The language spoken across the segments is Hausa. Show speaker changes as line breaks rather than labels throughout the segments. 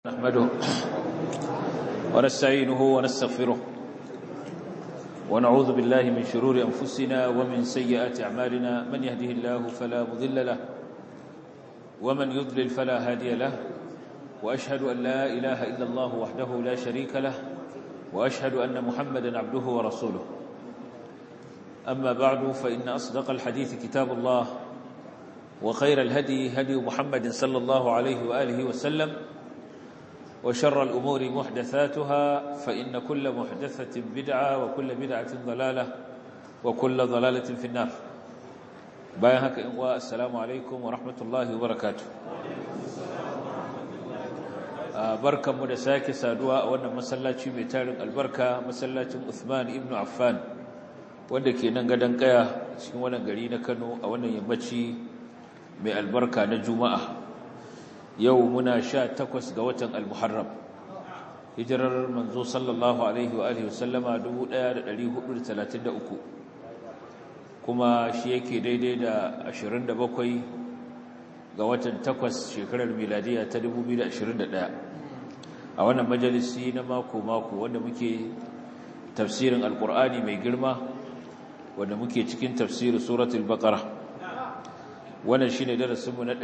نحمده ونستعينه ونستغفره ونعوذ بالله من شرور أنفسنا ومن سيئات أعمالنا من يهده الله فلا مضل له ومن يضلل فلا هادي له وأشهد أن لا إله إلا الله وحده لا شريك له وأشهد أن محمدا عبده ورسوله أما بعد فإن أصدق الحديث كتاب الله وخير الهدي هدي محمد صلى الله عليه وآله وسلم وشر الأمور محدثاتها فإن كل محدثة بدعة وكل بدعة ضلالة وكل ضلالة في النار بايهك إنواء السلام عليكم ورحمة الله وبركاته بركة مدساك سادواء وانا مسلاتي ميتارك البركة مسلاتي أثمان ابن عفان wanda ke nan gadon kaya cikin wannan gari na Kano a wannan yammaci mai albarka na Juma'a yau muna sha takwas ga watan al-muharram hijirar manzo sallallahu alaihi wa alihi wasallama 1433 kuma shi yake daidai da 27 ga watan takwas shekarar miladiya ta 2021 a wannan majalisi na mako-mako wanda muke tafsirin alkur'ani mai girma wanda muke cikin tafsirin suratul baqara wannan shine darasinmu na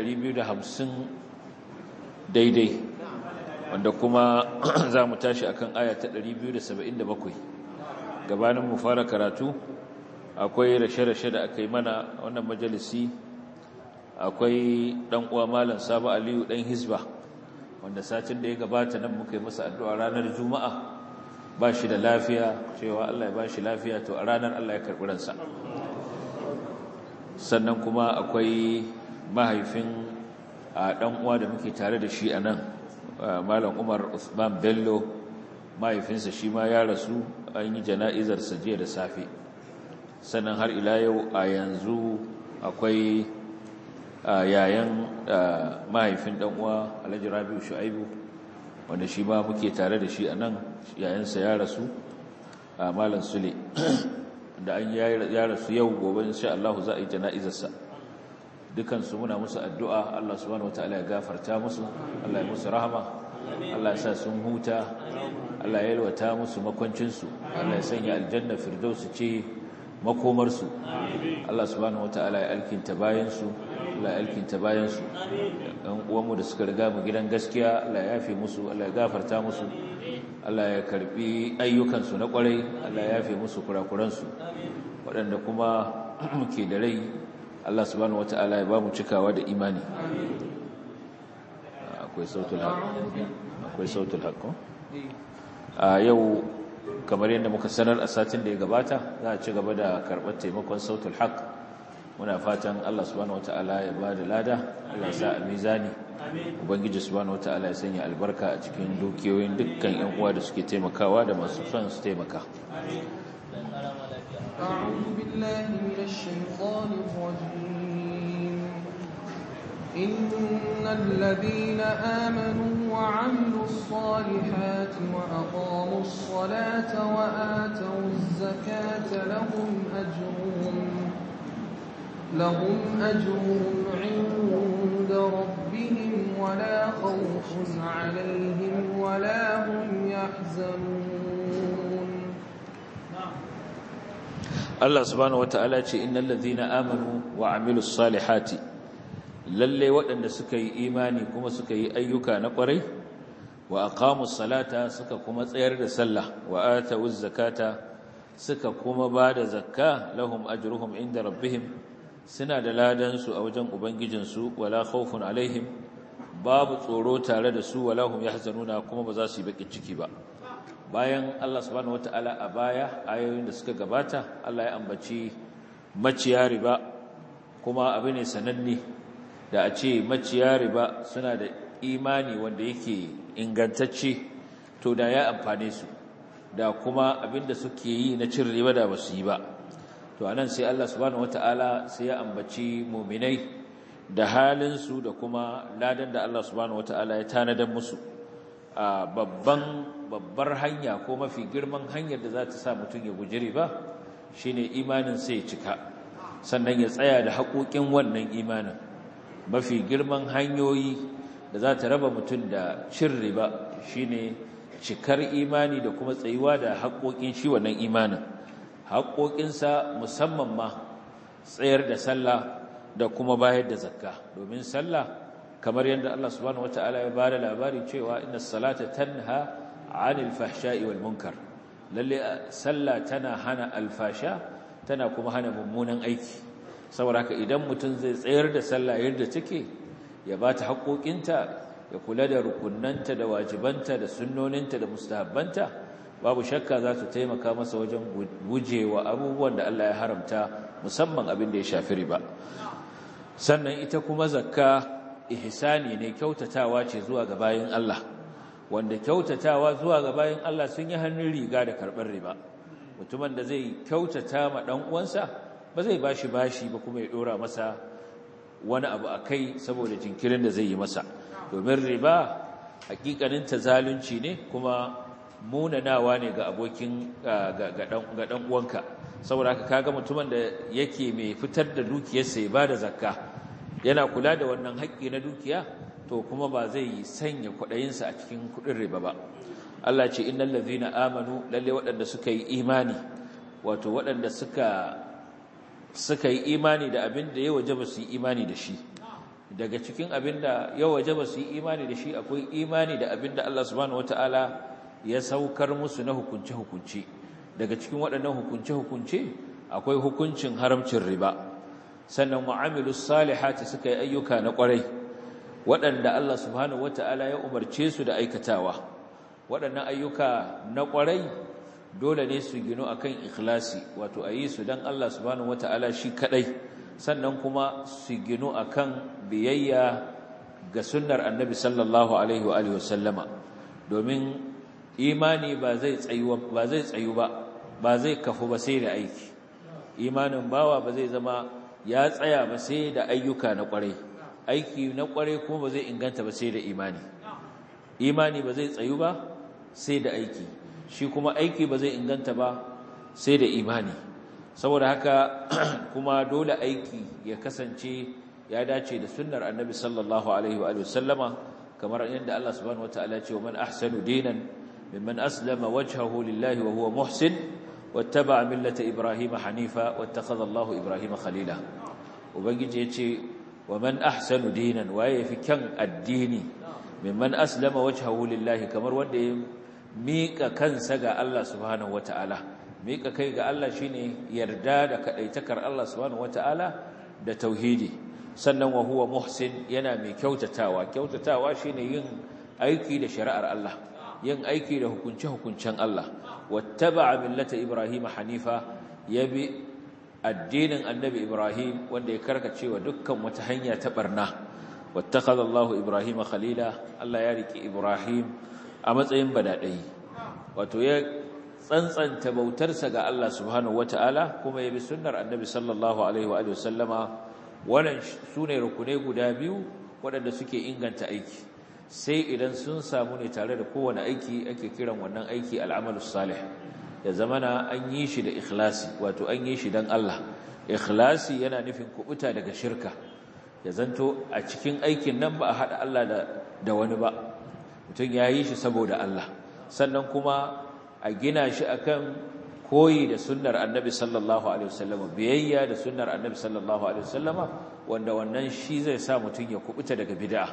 250 daidai wanda kuma za mu tashi akan aya ta 277 gabanin mu fara karatu akwai rashe-rashe da aka yi mana wannan majalisi akwai dan uwa malam Sabo Aliyu dan Hizba wanda satin da ya gabata nan muka yi masa addu'a ranar Juma'a ba shi da lafiya cewa Allah ya ba shi lafiya to a ranar Allah ya karɓi ransa sannan kuma akwai mahaifin a ɗan uwa da muke tare da shi a nan malam umar usman bello mahaifinsa shi ma ya rasu an yi jana'izarsa jiya da safe sannan har ila yau a yanzu akwai yayan mahaifin ɗan uwa alhaji rabiu shu'aibu wanda shi ma muke tare da shi a nan yayansa ya rasu a malam sule da an ya rasu yau gobe insha Allah za a yi jana'izarsa dukansu muna musu addu'a Allah subhanahu wataala ya gafarta musu Allah ya musu rahama Allah ya sa sun huta Allah ya yalwata musu makwancinsu Allah ya sanya aljanna firdausu ce makomarsu Allah subhanahu wataala ya alkinta bayansu Allah ya alkinta bayansu ɗan uwanmu da suka riga mu gidan gaskiya Allah ya yafe musu Allah ya gafarta musu Allah ya karbi ayyukansu na kwarai Allah ya yafe musu kurakuransu waɗanda kuma muke da rai Allah subhanahu wata'ala ya ba mu cikawa da imani akwai sautul haq akwai sautul haq a yau kamar yadda muka sanar a satin da ya gabata za a ci gaba da karɓar taimakon sautul haq muna fatan Allah subhanahu wata'ala ya ba da lada Allah sa a mizani ubangiji subhanahu wata'ala ya sanya albarka a cikin dukiyoyin dukkan yan uwa da suke taimakawa da masu son su taimaka
أعوذ بالله من الشيطان الرجيم إن الذين آمنوا وعملوا الصالحات وأقاموا الصلاة وآتوا الزكاة لهم أجرهم لهم أجرهم عند ربهم ولا خوف عليهم ولا هم يحزنون
Allah subhanahu wata'ala ce innal ladhina amanu wa amilus salihati lalle waɗanda suka yi imani kuma suka yi ayyuka na ƙwarai wa aqamus salata suka kuma tsayar da sallah wa atawuz zakata suka kuma bada zakka lahum ajruhum inda rabbihim suna da ladan su a wajen ubangijin su wala khawfun alaihim babu tsoro tare da su wala hum yahzanuna kuma ba za su yi bakin ciki ba bayan Allah subhanahu wata'ala a baya ayoyin da suka gabata Allah ya ambaci maciya riba kuma abu ne sananne da a ce maciya riba suna da imani wanda yake ingantacce to da ya amfane su da kuma abinda suke yi na cin riba da basu yi ba to anan sai Allah subhanahu wata'ala sai ya ambaci muminai da halinsu da kuma ladan da Allah subhanahu wata'ala ya tanadar musu a babban babbar hanya ko mafi girman hanyar da za ta sa mutum ya guji riba shine imanin sai cika sannan ya tsaya da haƙoƙin wannan imanin mafi girman hanyoyi da da za ta raba mutum da cin riba shine cikar imani da kuma tsayuwa da haƙoƙin shi wannan imanin haƙoƙinsa musamman ma tsayar da sallah da kuma bayar da zakka domin sallah kamar yadda Allah subhanahu wataala ya bada labari cewa inna salata tanha 'anil fahsha'i wal munkar lalle sallah tana hana alfasha tana kuma hana mummunan aiki saboda haka idan mutum zai tsayar da sallah yadda take ya bata haƙoƙinta ya kula da rukunnanta da wajibanta da sunnoninta da mustahabbanta babu shakka za su taimaka masa wajen gujewa abubuwan da Allah ya haramta musamman abin da ya shafi riba sannan ita kuma zakka ihsani ne kyautatawa ce zuwa ga bayin Allah wanda kyautatawa zuwa ga bayin Allah sun yi hannun riga da karɓar riba mutumin da zai kyautata ma ɗan uwansa ba zai bashi bashi ba kuma ya ɗora masa wani abu a kai saboda jinkirin da zai yi masa domin riba hakikanin ta zalunci ne kuma munanawa ne ga abokin ga ɗan uwanka saboda haka kaga mutumin da yake mai fitar da dukiyarsa ya bada zakka yana kula da wannan haƙƙi na dukiya to kuma ba zai sanya kwaɗayinsa a cikin kuɗin riba ba Allah ce innal ladhina amanu lalle waɗanda suka yi imani wato waɗanda suka suka yi imani da abin da ya wajaba su yi imani da shi daga cikin abin da ya wajaba su yi imani da shi akwai imani da abin da Allah subhanahu wataala ya saukar musu na hukunce-hukunce daga cikin waɗannan hukunce-hukunce akwai hukuncin haramcin riba sannan mu'amilus salihati suka yi ayyuka na ƙwarai waɗanda Allah subhanahu wata'ala ya umarce su da aikatawa waɗannan ayyuka na ƙwarai dole ne su gino akan ikhlasi wato a yi su don Allah subhanahu wata'ala shi kaɗai sannan kuma su gino akan biyayya ga sunnar annabi sallallahu alaihi wa sallama domin imani ba zai tsayu ba zai tsayu ba ba zai kafu ba sai da aiki imanin bawa ba zai zama ya tsaya ba sai da ayyuka na kwarai aiki na kwarai kuma ba zai inganta ba sai da imani imani ba zai tsayu ba sai da aiki shi kuma aiki ba zai inganta ba sai da imani saboda haka kuma dole aiki ya kasance ya dace da sunnar annabi sallallahu alaihi wa sallama kamar yadda Allah subhanahu wataala ya ce wa man ahsanu dinan mimman aslama wajhahu lillahi wa huwa muhsin wattaba'a millata ibrahima hanifa wattakhadha Allahu ibrahima khalila ubangiji yace wa man ahsanu dinan waye fi kyan addini mimman aslama wajhahu lillahi kamar wanda ya mika kansa ga Allah subhanahu wataala mika kai ga Allah shine yarda da kadaitakar Allah subhanahu wataala da tauhidi sannan wa huwa muhsin yana mai kyautatawa kyautatawa shine yin aiki da shari'ar Allah yin aiki da hukunce-hukuncen Allah wattaba'a millata Ibrahim hanifa yabi addinin annabi Ibrahim wanda ya karkace wa dukkan wata hanya ta barna wattakhadha Allahu Ibrahim khalila Allah ya riki Ibrahim a matsayin badadai wato ya tsantsanta bautarsa ga Allah subhanahu wataala kuma yabi sunnar annabi sallallahu alaihi wa sallama wannan sune rukunai guda biyu waɗanda suke inganta aiki sai idan sun samu ne tare da kowane aiki ake kiran wannan aiki al'amalus salih ya zamana an yi shi da ikhlasi wato an yi shi don Allah ikhlasi yana nufin kubuta daga shirka ya zanto a cikin aikin nan ba a haɗa Allah da wani ba mutum ya yi shi saboda Allah sannan kuma a gina shi akan koyi da sunnar annabi sallallahu alaihi wasallama biyayya da sunnar annabi sallallahu alaihi wasallama wanda wannan shi zai sa mutum ya kubuta daga bid'a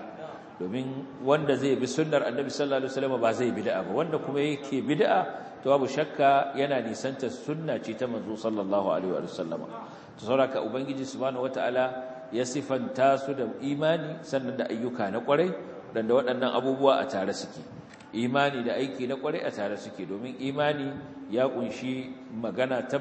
domin wanda zai bi sunnar annabi sallallahu alaihi wasallam ba zai bid'a ba wanda kuma yake bid'a to babu shakka yana nisanta sunna ce ta manzo sallallahu alaihi wasallam to saboda ubangiji subhanahu wataala ya sifanta su da imani sannan da ayyuka na kwarai dan da waɗannan abubuwa a tare suke imani da aiki na kwarai a tare suke domin imani ya kunshi magana ta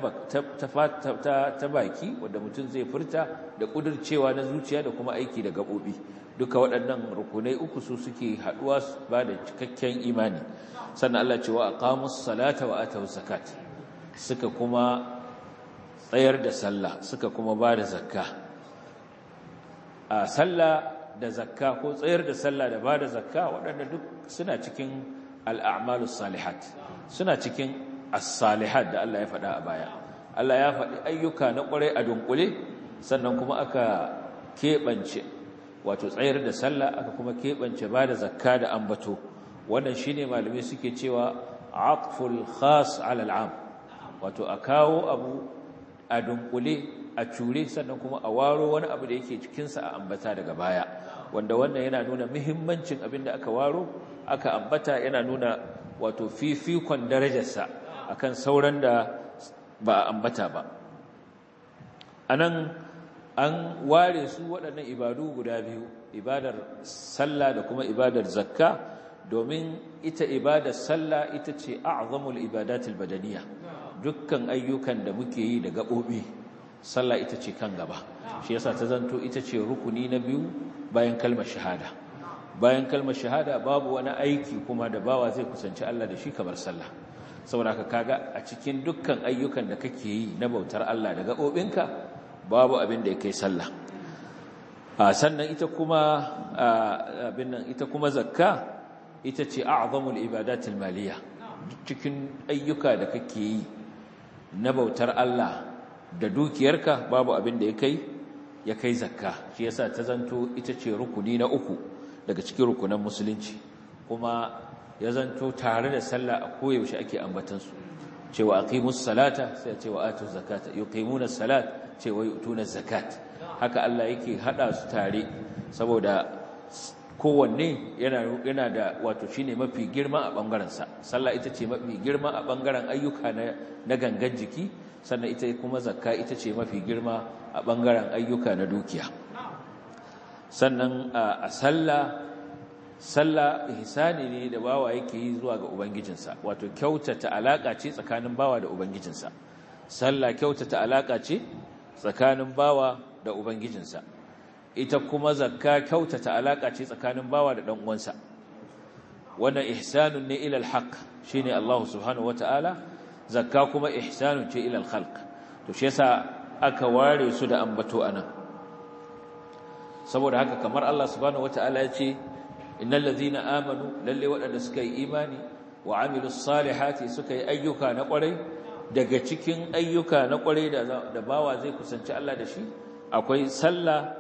ta baki wanda mutum zai furta da kudircewa na zuciya da kuma aiki da gabobi duka waɗannan rukunai uku su suke haɗuwa ba da cikakken imani sannan Allah cewa aqamus salata wa atawus zakat suka kuma tsayar da sallah suka kuma ba da zakka a sallah da zakka ko tsayar da sallah da ba da zakka waɗanda duk suna cikin al'amalus salihat suna cikin as-salihat da Allah ya faɗa a baya Allah ya faɗi ayyuka na ƙwarai a dunkule sannan kuma aka keɓance wato tsayar da sallah aka kuma keɓance ba da zakka da ambato wannan shine malamai suke cewa aqful khas ala al'am wato a kawo abu a dunkule a cure sannan kuma a waro wani abu da yake cikinsa a ambata daga baya wanda wannan yana nuna muhimmancin abin da aka waro aka ambata yana nuna wato fifikon darajarsa akan sauran da ba a ambata ba anan an ware su waɗannan ibadu guda biyu ibadar sallah da kuma ibadar zakka domin ita ibadar sallah ita ce a'zamul ibadatul badaniya dukkan ayyukan da muke yi da gaɓoɓi sallah ita ce kan gaba shi yasa ta zanto ita ce rukuni na biyu bayan kalmar shahada bayan kalmar shahada babu wani aiki kuma da bawa zai kusanci Allah da shi kamar sallah saboda ka kaga a cikin dukkan ayyukan da kake yi na bautar Allah da gaɓoɓinka babu abin da ya kai sallah a sannan ita kuma abin nan ita kuma zakka ita ce a'zamul ibadatul maliya cikin ayyuka da kake yi na bautar Allah da dukiyarka babu abin da ya kai ya kai zakka shi yasa ta zanto ita ce rukuni na uku daga cikin rukunan musulunci kuma ya zanto tare da sallah a koyaushe ake ambatansu cewa aqimus salata sai cewa atuz zakata yuqimuna salat cewa yutuna zakat haka Allah yake hada su tare saboda kowanne yana yana da wato shine mafi girma a bangaren sa sallah ita ce mafi girma a bangaren ayyuka na na gangan jiki sannan ita kuma zakka ita ce mafi girma a bangaren ayyuka na dukiya sannan a sallah sallah ihsani ne da bawa yake yi zuwa ga ubangijinsa wato kyautata alaka ce tsakanin bawa da ubangijinsa sallah kyautata alaka ce tsakanin bawa da ubangijinsa ita kuma zakka kyautata alaka ce tsakanin bawa da dan uwansa wannan ihsanun ne ila alhaq shine Allah subhanahu wataala zakka kuma ihsanun ce ila alkhalq to shi yasa aka ware su da ambato anan saboda haka kamar Allah subhanahu wataala ya ce innal ladhina amanu lalle waɗanda suka yi imani wa amilus salihati suka yi ayyuka na ƙwarai daga cikin ayyuka na ƙwarai da bawa zai kusanci Allah da shi akwai sallah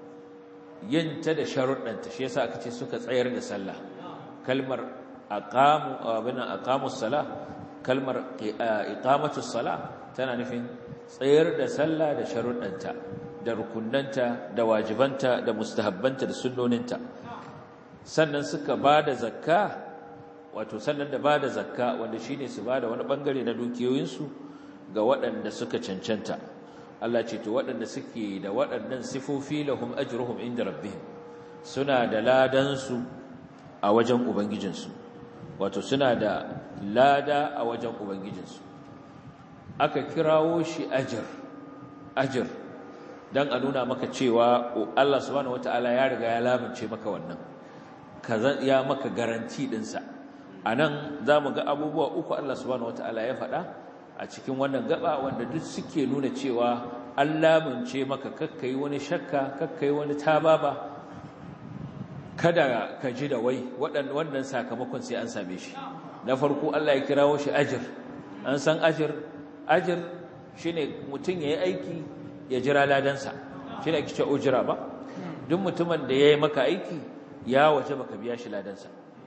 yinta da sharuɗanta shi yasa aka ce suka tsayar da sallah kalmar aqamu abina aqamus salah kalmar iqamatus salah tana nufin tsayar da sallah da sharuɗanta da rukunnanta da wajibanta da mustahabbanta da sunnoninta sannan suka ba da zakka wato sannan da ba da zakka wanda shi ne su ba da wani ɓangare na dukiyoyinsu ga waɗanda suka cancanta Allah ce to waɗanda suke da waɗannan sifofi lahum ajruhum inda rabbihim suna da ladansu a wajen ubangijinsu wato suna da lada a wajen ubangijinsu aka kirawo shi ajir ajir dan a nuna maka cewa Allah subhanahu wataala ya riga ya lamince maka wannan ya maka garanti ɗinsa a nan za mu ga abubuwa uku Allah subhanahu wata'ala ya faɗa a cikin wannan gaba wanda duk suke nuna cewa an lamunce maka kakkai wani shakka kakkai wani tababa kada ka ji da wai wannan sakamakon sai an same shi na farko Allah ya kirawo shi ajir an san ajir ajir shine mutum ya yi aiki ya jira ladansa shine ake ce ujira ba duk mutumin da ya yi maka aiki ya waje baka biya shi ladansa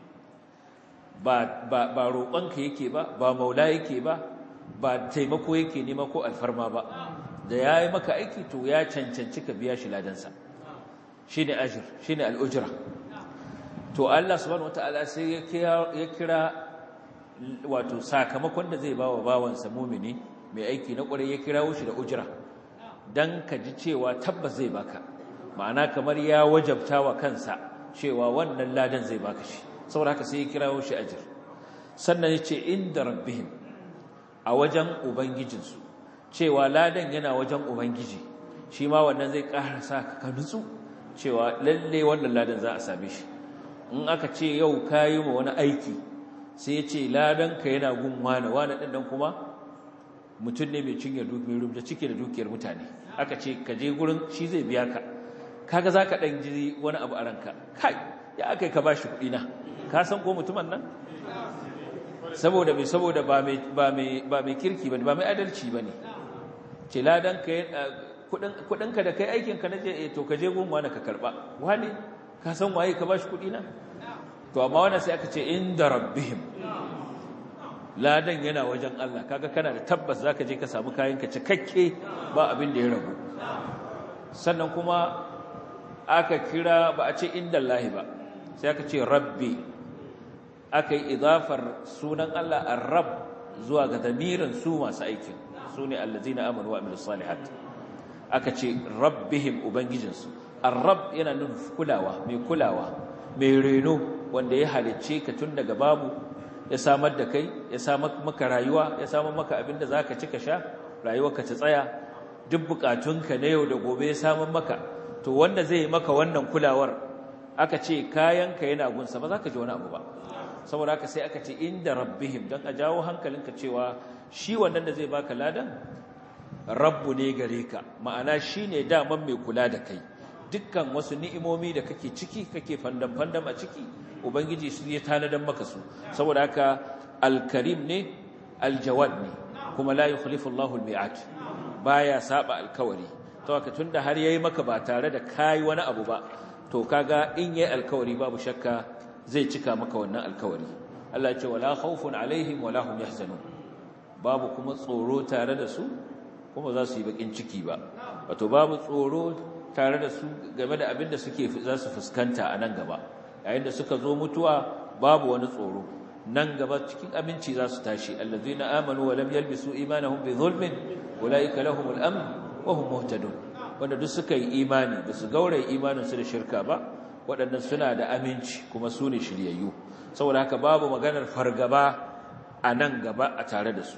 ba ba ba roƙonka yake ba ba maula yake ba ba taimako yake nema ko alfarma ba da yayi maka aiki to ya cancanci ka biya shi ladansa shine ajr shine al-ujra to Allah subhanahu wataala sai ya kira ya kira wato sakamakon da zai bawa bawansa mumini mai aiki na ƙwarai ya kirawo shi da ujra dan ka ji cewa tabbas zai baka ma'ana kamar ya wajabta wa kansa cewa wannan ladan zai baka shi saboda haka sai ya kirawo shi ajir sannan ya ce inda rabbihim a wajen ubangijinsu cewa ladan yana wajen ubangiji shi ma wannan zai ƙara sa ka nutsu cewa lalle wannan ladan za a same shi in aka ce yau ka yi ma wani aiki sai ya ce ladan ka yana gun wane wane ɗin nan kuma mutum ne mai cinye dukiyar da cike da dukiyar mutane aka ce ka je gurin shi zai biya ka kaga za ka ɗan ji wani abu a ranka kai ya aka yi ka ba shi kuɗi na ka san ko mutumin nan saboda mai saboda ba mai kirki ba ba mai adalci ba ne ce ladan ka kudinka da kai aikinka na je to ka je gun wani ka karba wani ka san waye ka bashi kudi na to amma wannan sai aka ce inda rabbihim ladan yana wajen Allah kaga kana da tabbas zaka je ka samu kayanka cikakke ba abin da ya ragu sannan kuma aka kira ba a ce inda Allah ba sai aka ce rabbi aka yi idafar sunan Allah ar-rabb zuwa ga damirin su masu aikin su ne allazina amanu wa amilus salihat aka ce rabbihim ubangijinsu ar-rabb yana nufin kulawa mai kulawa mai reno wanda ya halicce ka tun daga babu ya samar da kai ya samar maka rayuwa ya samar maka abin da zaka ci ka sha rayuwarka ta tsaya duk bukatunka na yau da gobe ya samar maka to wanda zai maka wannan kulawar aka ce kayanka yana gunsa ba za ka ji wani abu ba saboda haka sai aka ce inda rabbihim don a jawo hankalinka cewa shi wannan da zai baka ladan rabbu ne gare ka ma'ana shi ne daman mai kula da kai dukkan wasu ni'imomi da kake ciki kake fandam-fandam a ciki ubangiji su ya tanadan maka su saboda haka alkarim ne aljawad ne kuma la yukhlifu Allahu al-mi'at baya saba alkawari to haka tunda har yayi maka ba tare da kai wani abu ba to kaga in yayi alkawari babu shakka zai cika maka wannan alkawari Allah ya ce wala khawfun alaihim wala hum yahzanun babu kuma tsoro tare da su kuma za su yi bakin ciki ba wato babu tsoro tare da su game da abin da suke za su fuskanta a nan gaba yayin da suka zo mutuwa babu wani tsoro nan gaba cikin aminci za su tashi allazina amanu wa lam yalbisu imanahum bi zulmin ulaika lahumul amn wa hum muhtadun wanda duk suka yi imani ba su gauraye imanin su da shirka ba waɗannan suna da aminci kuma su ne shiryayyu saboda haka babu maganar fargaba a nan gaba a tare da su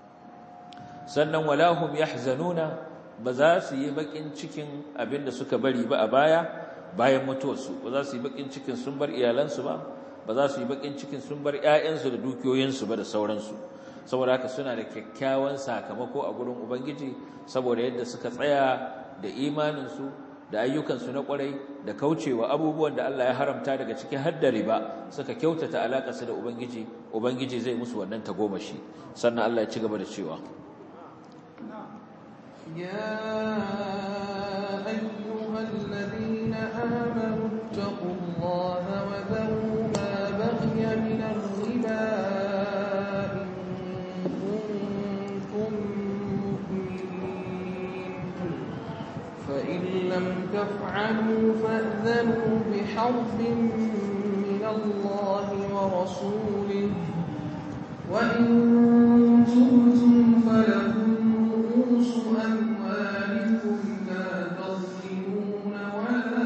sannan walahum yahzanuna ba za su yi bakin cikin abin da suka bari ba a baya bayan mutuwarsu ba za su yi bakin cikin sun bar iyalansu ba ba za su yi bakin cikin sun bar ƴaƴansu da dukiyoyinsu ba da sauransu saboda haka suna da kyakkyawan sakamako a gurin ubangiji saboda yadda suka tsaya da imaninsu da ayyukansu na kwarai da kaucewa abubuwan da Allah ya haramta daga cikin hadda riba suka kyautata alaƙarsu da ubangiji ubangiji zai musu wannan tagomashi sannan Allah ya ci gaba da cewa
يا أيها الذين آمنوا اتقوا الله وذروا ما بقي من الربا إن كنتم مؤمنين فإن لم تفعلوا فأذنوا بحرب من الله ورسوله وإن تبتم فلكم رؤوس أموالكم لا تظلمون ولا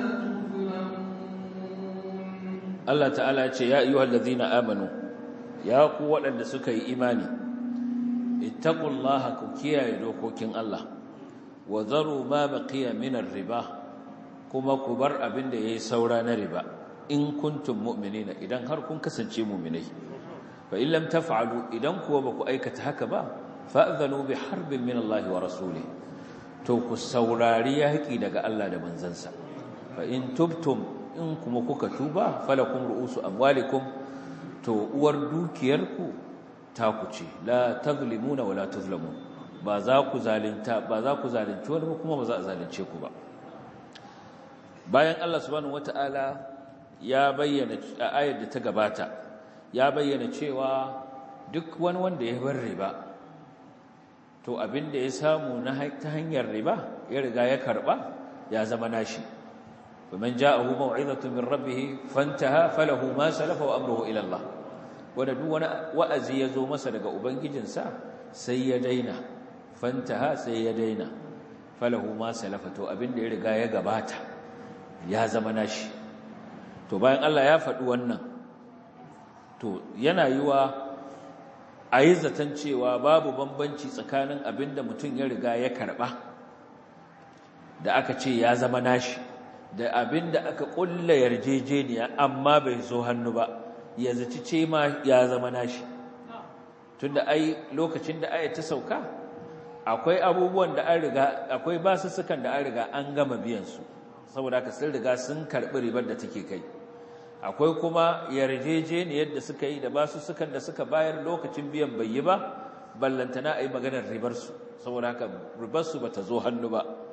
تظلمون
Allah ta'ala ce ya ayyuhal ladhina amanu ya ku waɗanda suka yi imani ittaqullaha ku kiyaye dokokin Allah wa zaru ma baqiya min riba kuma ku bar abin da yayi saura na riba in kuntum mu'minina idan har kun kasance mu'minai fa in lam taf'alu idan kuwa ba ku aikata haka ba fa'zanu bi harbin min Allah wa rasulih to ku saurari yaki daga Allah da manzansa fa in tubtum in kuma kuka tuba falakum ru'usu amwalikum to uwar dukiyarku ta ku ce la tazlimuna wala tuzlamun ba za ku zalunta ba za ku zalunci wani ba kuma ba za a zalunce ku ba bayan Allah subhanahu wataala ya bayyana a ayar da ta gabata ya bayyana cewa duk wani wanda ya bar riba to abin da ya samu na ta hanyar riba ya riga ya karba ya zama nashi ومن جاءه موعظة من ربه فانتهى فله ما سلف وأمره إلى الله wanda duk wani wa'azi ya zo masa daga ubangijinsa sai ya daina fantaha sai ya daina falahu ma salafa to abin da ya riga ya gabata ya zama nashi to bayan Allah ya faɗi wannan to yana yiwa a yi zaton cewa babu bambanci tsakanin abin da mutum ya riga ya karɓa da aka ce ya zama nashi da abin da aka ƙulla yarjejeniya amma bai zo hannu ba ya zaci ce ma ya zama nashi tunda ai lokacin da aya ta sauka akwai abubuwan da an riga akwai basussukan da an riga an gama biyan su saboda haka sun riga sun karɓi ribar da take kai akwai kuma yarjejeniyar da suka yi da basussukan da suka bayar lokacin biyan bai yi ba ballantana a yi maganar ribar su saboda haka ribar su bata zo hannu ba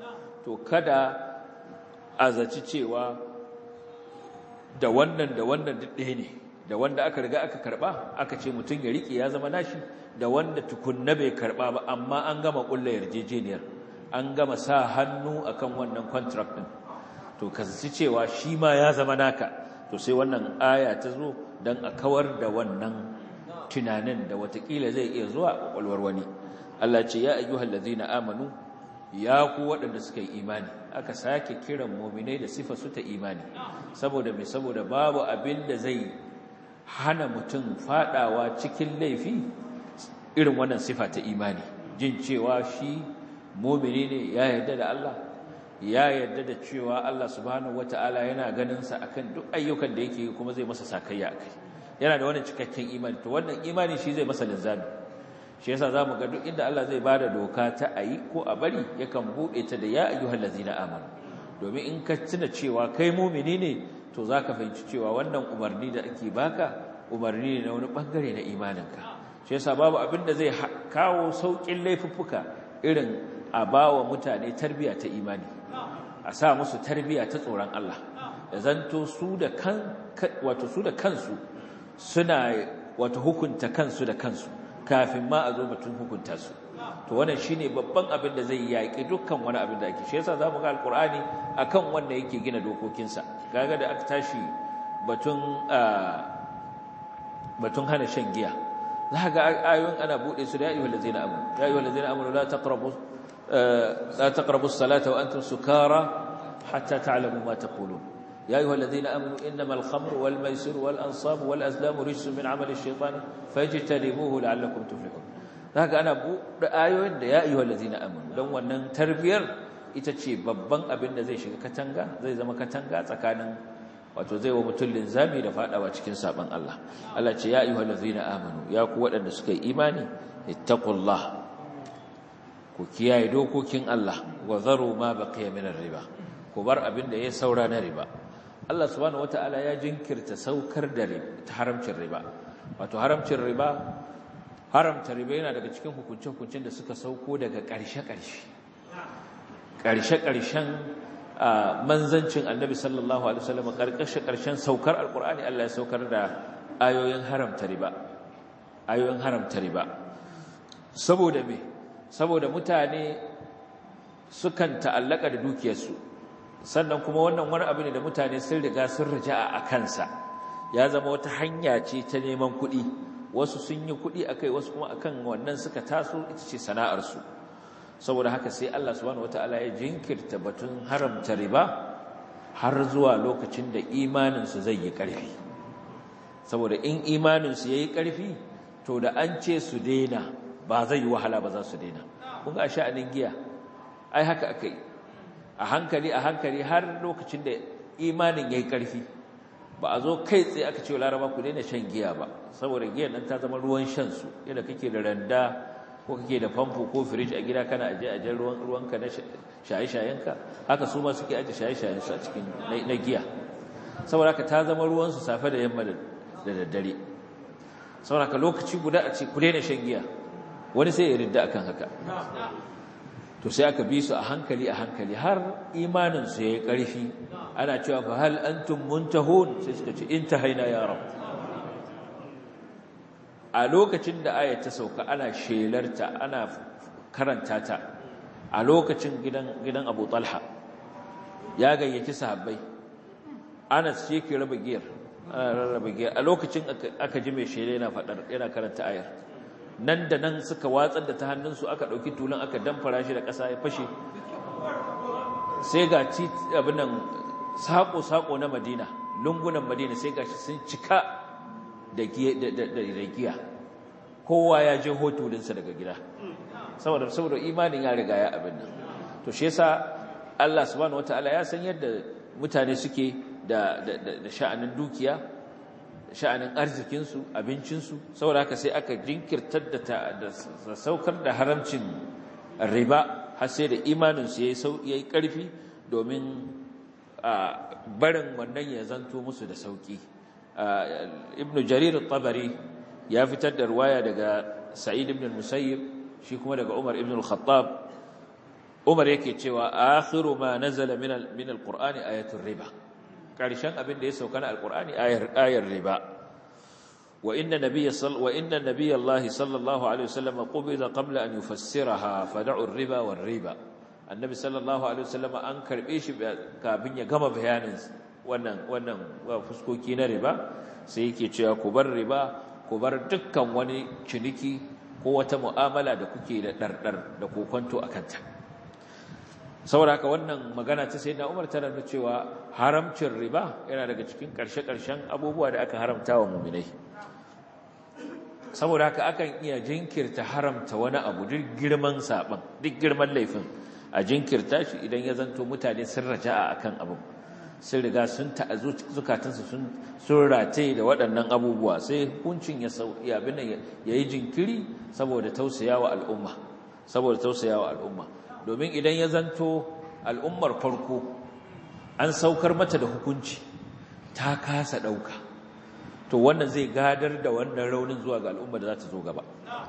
to kada a zaci cewa da wannan da wannan duk ɗaya ne da wanda aka riga aka karba aka ce mutum ya riƙe ya zama nashi da wanda tukunna bai karba ba amma an gama ƙulla yarjejeniyar an gama sa hannu akan wannan contract din to ka zaci cewa shi ma ya zama naka to sai wannan aya ta zo don a kawar da wannan tunanin da watakila zai iya zuwa ƙwaƙwalwar wani Allah ce ya ayyuhal ladzina amanu ya ku waɗanda suka yi imani aka sake kiran muminai da sifa su ta imani saboda mai saboda babu abin da zai hana mutum fadawa cikin laifi irin wannan sifa ta imani jin cewa shi mumini ne ya yarda da Allah ya yarda da cewa Allah subhanahu wataala yana ganin sa akan duk ayyukan da yake kuma zai masa sakayya akai yana da wannan cikakken imani to wannan imani shi zai masa linzami shi yasa zamu ga duk inda Allah zai bada doka ta ayi ko a bari yakan bude ta da ya ayyuhal ladzina amanu domin in ka tuna cewa kai mumini ne to zaka fahimci cewa wannan umarni da ake baka umarni ne na wani bangare na imaninka shi yasa babu abin da zai kawo saukin laifuffuka irin a bawa mutane tarbiya ta imani a sa musu tarbiya ta tsoron Allah da zanto su da kan wato su da kansu suna wato hukunta kansu da kansu kafin ma a zo batun hukunta su to wannan shine babban abin da zai yaki dukkan wani abin da ake shi yasa zamu ga alqur'ani akan wanda yake gina dokokinsa kaga da aka tashi batun batun hana shan giya za ga ayoyin ana bude su da ya ayyuhal ladzina amanu ya ayyuhal ladzina amanu la taqrabu la taqrabu as-salata wa antum sukara hatta ta'lamu ma taqulun يا أيها الذين آمنوا إنما الخمر والميسر والأنصاب والأزلام رجس من عمل الشيطان فاجتنبوه لعلكم تفلحون haka ana buɗe ayoyin da ya ayyuhal ladina amanu don wannan tarbiyar ita ce babban abin da zai shiga katanga zai zama katanga tsakanin wato zai wa mutum linzami da fadawa cikin saban Allah Allah ce ya ayyuhal ladina amanu ya ku waɗanda suka yi imani ittaqullah ku kiyaye dokokin Allah wa zaru ma baqiya min riba ku bar abin da ya saura na riba Allah subhanahu wataala ya jinkirta saukar da haramcin riba wato haramcin riba haramta riba yana daga cikin hukunce-hukuncen da suka sauko daga ƙarshe-ƙarshe ƙarshe-ƙarshen manzancin annabi sallallahu alaihi wasallam ƙarshe-ƙarshen saukar alƙur'ani Allah ya saukar da ayoyin haramta riba ayoyin haramta riba saboda me saboda mutane sukan ta'allaka da dukiyarsu sannan kuma wannan wani abu ne da mutane sun riga sun raja'a a kansa ya zama wata hanya ce ta neman kuɗi wasu sun yi kuɗi akai wasu kuma akan wannan suka taso ita ce sana'arsu saboda haka sai Allah subhanahu wataala ya jinkirta batun haramta riba har zuwa lokacin da imaninsu zai yi ƙarfi saboda in imaninsu ya yi ƙarfi to da an ce su daina ba zai yi wahala ba za su daina kun ga sha'anin giya ai haka aka yi a hankali a hankali har lokacin da imanin ya yi ƙarfi ba a zo kai tsaye aka ce laraba ku daina shan giya ba saboda giyan nan ta zama ruwan shansu yadda kake da randa ko kake da famfo ko firij a gida kana aje ajen ruwan ruwanka na shaye-shayenka haka su ma suke aje shaye-shayensu a cikin na giya saboda haka ta zama ruwansu safe da yamma da daddare saboda haka lokaci guda a ce ku daina shan giya wani sai ya ridda akan haka to sai aka bi su a hankali a hankali har imaninsu ya yi ƙarfi ana cewa fa hal antum muntahun sai suka ce intahaina ya rab a lokacin da ayat ta sauka ana shelarta ana karanta ta a lokacin gidan gidan Abu Talha ya gayyaci sahabbai Anas shi ke raba giyar ana rarraba giyar a lokacin aka ji mai shela yana fadar yana karanta ayar nan da nan suka watsar da ta hannunsu aka ɗauki tulun aka damfara shi da ƙasa ya fashe sai ga abin nan saƙo-saƙo na madina lungunan madina sai ga shi sun cika da giya kowa ya je hotulinsa daga gida saboda saboda imanin ya riga ya abin nan to shi yasa Allah subhanahu wataala ya san yadda mutane suke da sha'anin dukiya sha'anin arzikinsu abincinsu saboda haka sai aka jinkirtar da saukar da haramcin riba har sai da imaninsu ya yi ƙarfi domin barin wannan ya zanto musu da sauƙi ibn jarir tabari ya fitar da ruwaya daga sa'id ibn musayyib shi kuma daga umar ibn al-khattab Umar yake cewa akhiru ma nazala min min alqur'ani ayatul riba karshen abin da ya sauka na alqur'ani ayar ayar riba wa inna nabiyya sall wa inna nabiyya Allah sallallahu alaihi wasallam qubida qabla an yufassiraha fad'u ar-riba war-riba annabi sallallahu alaihi wasallam an karbe shi kafin ya gama bayanin wannan wannan fuskoki na riba sai yake cewa ku bar riba ku bar dukkan wani ciniki ko wata mu'amala da kuke da dardar da kokonto akan ta saboda haka wannan magana ta sayyidina Umar tana nuna cewa haramcin riba yana daga cikin karshe-karshen abubuwa da aka haramta wa mu'minai saboda haka akan iya jinkirta haramta wani abu duk girman saban duk girman laifin a jinkirta shi idan ya zanto mutane sun raja'a akan abu sun riga sun ta'azu zukatansu sun sun rataye da waɗannan abubuwa sai hukuncin ya sauya abin nan yayi jinkiri saboda tausayawa al'umma saboda tausayawa al'umma domin idan ya zanto al'ummar farko an saukar mata da hukunci ta kasa ɗauka to wannan zai gadar da wannan raunin zuwa ga al'umma da za ta zo gaba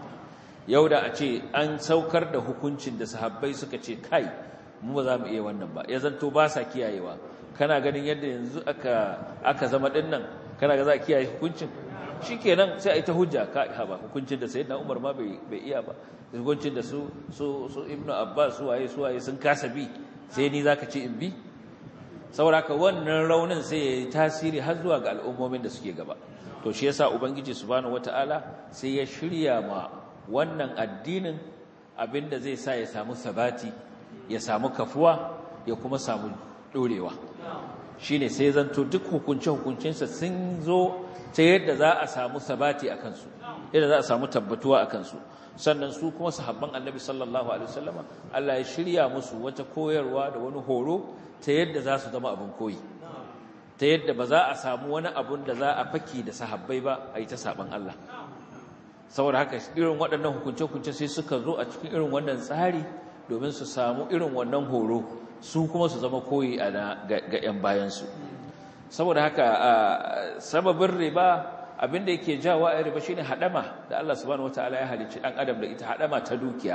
yau da a ce an saukar da hukuncin da sahabbai suka ce kai mu ba za mu iya wannan ba ya zanto ba sa kiyayewa kana ganin yadda yanzu aka aka zama din nan kana ga za a kiyaye hukuncin shikenan sai a yi ta hujja ka ba hukuncin da sayyidina Umar ma bai bai iya ba hukuncin da su su su Ibn Abbas su waye su waye sun kasa bi sai ni zaka ce in bi saboda wannan raunin sai ya yi tasiri har zuwa ga al'ummomin da suke gaba to shi yasa ubangiji subhanahu wataala sai ya shirya ma wannan addinin abinda zai sa ya samu sabati ya samu kafuwa ya kuma samu dorewa shine sai zanto duk hukunce hukuncinsa sun zo ta yadda za a samu sabati a kansu yadda za a samu tabbatuwa a kansu sannan su kuma sahabban annabi sallallahu alaihi wasallama Allah ya shirya musu wata koyarwa da wani horo ta yadda za su zama abin koyi ta yadda ba za a samu wani abun da za a faki da sahabbai ba a yi ta saban Allah saboda haka irin waɗannan hukunce-hukunce sai suka zo a cikin irin wannan tsari domin su samu irin wannan horo su kuma su zama koyi a ga 'yan bayansu saboda haka sababin riba abinda yake jawa a riba shine hadama da Allah subhanahu wataala ya halicci dan adam da ita hadama ta dukiya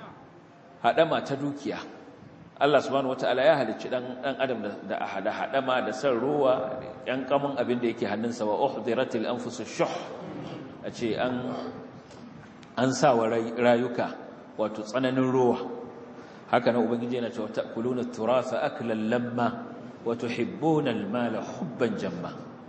hadama ta dukiya Allah subhanahu wataala ya halicci dan dan adam da hada hadama da san ruwa yan kamun abin da yake hannunsa wa uhdiratil anfusush shuh ace an an sa wa rayuka wato tsananin ruwa haka nan ubangiji yana cewa ta'kuluna turatha aklan lamma wa tuhibbuna al-mala hubban jamma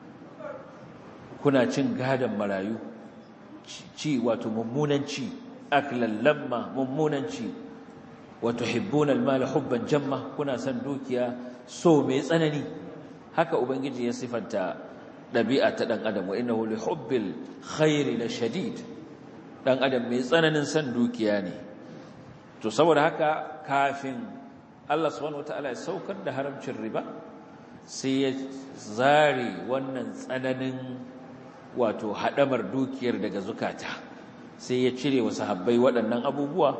kuna cin gadan marayu ci wato mummunan ci aklan lamma mummunan ci wa tuhibbuna al-mala hubban jamma kuna san dukiya so mai tsanani haka ubangiji ya sifanta dabi'a ta dan adam wa innahu li hubbil khairi la shadid dan adam mai tsananin san dukiya ne to saboda haka kafin Allah subhanahu wataala ya saukar da haramcin riba sai ya zare wannan tsananin wato hadamar dukiyar daga zukata sai ya cire wa sahabbai waɗannan abubuwa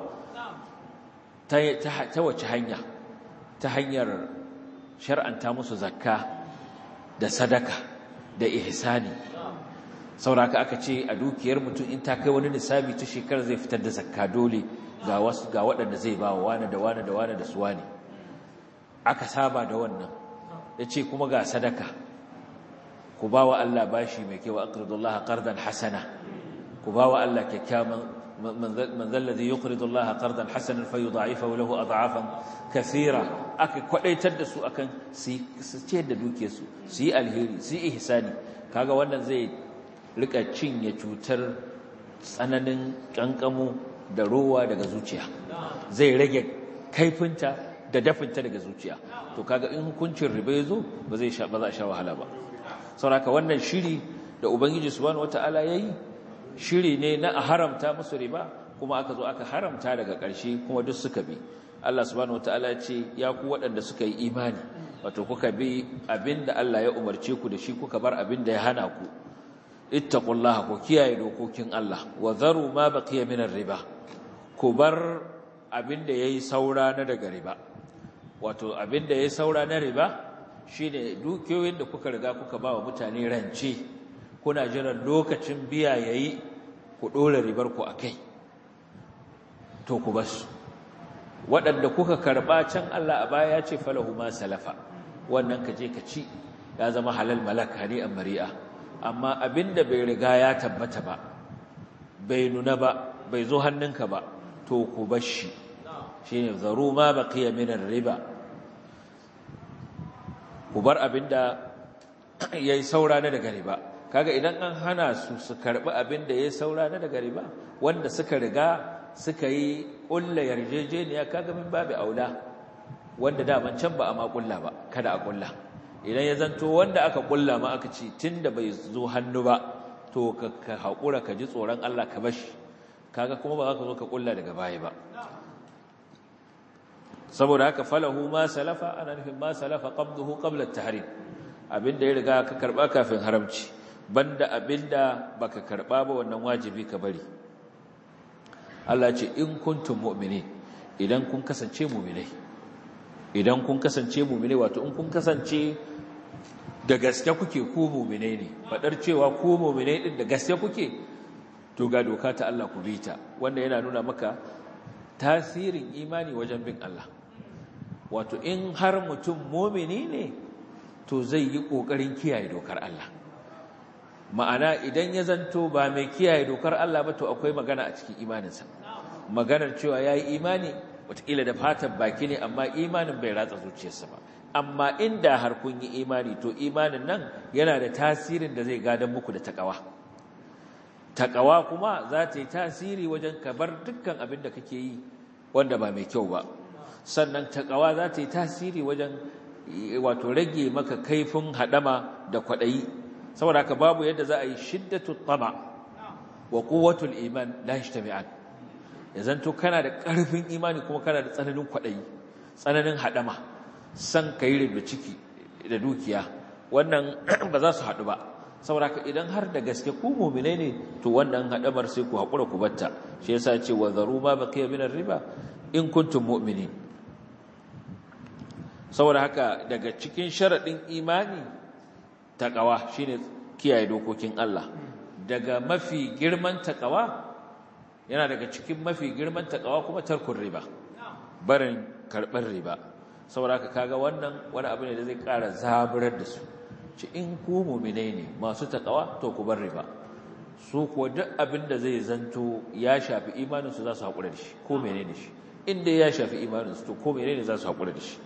ta ta wace hanya ta hanyar shar'anta musu zakka da sadaka da ihsani sauraka aka ce a dukiyar mutum in ta kai wani nisabi ta shekara zai fitar da zakka dole ga wasu ga waɗanda zai ba wa wani da wani da wani da su wani aka saba da wannan ya ce kuma ga sadaka ku ba wa Allah bashi mai kyau aqridullaha qardan hasana ku ba wa Allah kyakkyawan man zallazi yuqridullaha qardan hasanan fayudha'ifahu lahu ad'afan kathira aka kwadaitar da su akan su ce da duke su su yi alheri su yi ihsani kaga wannan zai rika cinye cutar tsananin kankamu da rowa daga zuciya zai rage kaifinta da dafinta daga zuciya to kaga in hukuncin riba ya zo ba zai sha ba za a sha wahala ba saboda wannan shiri da ubangiji subhanahu wataala yayi shiri ne na a haramta musu riba kuma aka zo aka haramta daga ƙarshe kuma duk suka bi Allah subhanahu wataala ya ce ya ku waɗanda suka yi imani wato kuka bi abinda Allah ya umarce ku da shi kuka bar abinda ya hana ku ittaqullaha ku kiyaye dokokin Allah wa zaru ma baqiya min riba ku bar abinda yayi saura na daga riba wato abinda yayi saura na riba shine dukiyoyin da kuka riga kuka ba wa mutane rance kuna jiran lokacin biya yayi ku dora ribar ku akai to ku basu waɗanda kuka karɓa can Allah a baya ya ce falahu ma salafa wannan ka je ka ci ya zama halal malak hani'an mari'a amma abinda bai riga ya tabbata ba bai nuna ba bai zo hannunka ba to ku bar shi shine zaru ma baqiya min riba ku bar abinda yayi saura na daga riba kaga idan an hana su su karbi abinda yayi saura na daga riba wanda suka riga suka yi ƙulla yarjejeniya kaga min babu aula wanda daman can ba a ma ƙulla ba kada a ƙulla idan ya zanto wanda aka ƙulla ma aka ce tunda bai zo hannu ba to ka haƙura ka ji tsoron Allah ka bashi kaga kuma ba za ka zo ka ƙulla daga baya ba saboda haka falahu ma salafa ana nufin ma salafa qabduhu qabla at-tahrim abinda ya riga ka karba kafin haramci banda abinda baka karba ba wannan wajibi ka bari Allah ce in kuntum mu'minin idan kun kasance mu'minai idan kun kasance mu'minai wato in kun kasance da gaske kuke ku mu'minai ne fadar cewa ku mu'minai din da gaske kuke to ga doka ta Allah ku bita wanda yana nuna maka tasirin imani wajen bin Allah wato in har mutum mu'mini ne to zai yi kokarin kiyaye dokar Allah ma'ana idan ya zanto ba mai kiyaye dokar Allah ba to akwai magana a cikin imaninsa maganar cewa ya yi imani watakila da fatan baki ne amma imanin bai ratsa zuciyarsa ba amma inda har kun yi imani to imanin nan yana da tasirin da zai gadon muku da takawa takawa kuma za ta yi tasiri wajen kabar dukkan abin da kake yi wanda ba mai kyau ba sannan takawa za ta yi tasiri wajen wato rage maka kaifin haɗama da kwaɗayi saboda haka babu yadda za a yi shiddatu tama wa quwwatul iman la yajtami'an ya zanto kana da ƙarfin imani kuma kana da tsananin kwaɗayi tsananin haɗama san ka yi da ciki da dukiya wannan ba za su haɗu ba saboda haka idan har da gaske ku mu'minai ne to wannan haɗamar sai ku haƙura ku batta shi yasa ce wa zaru ma baqiya min riba in kuntum mu'minin saboda haka daga cikin sharaɗin imani taƙawa shine kiyaye dokokin Allah daga mafi girman taƙawa yana daga cikin mafi girman taƙawa kuma tarkun riba barin karɓar riba saboda haka kaga wannan wani abu ne da zai ƙara zaburar da su ci in ku muminai ne masu taƙawa to ku bar riba su kuwa duk abin da zai zanto ya shafi imaninsu za su haƙura da shi ko menene shi inda ya shafi imaninsu to ko menene za su haƙura da shi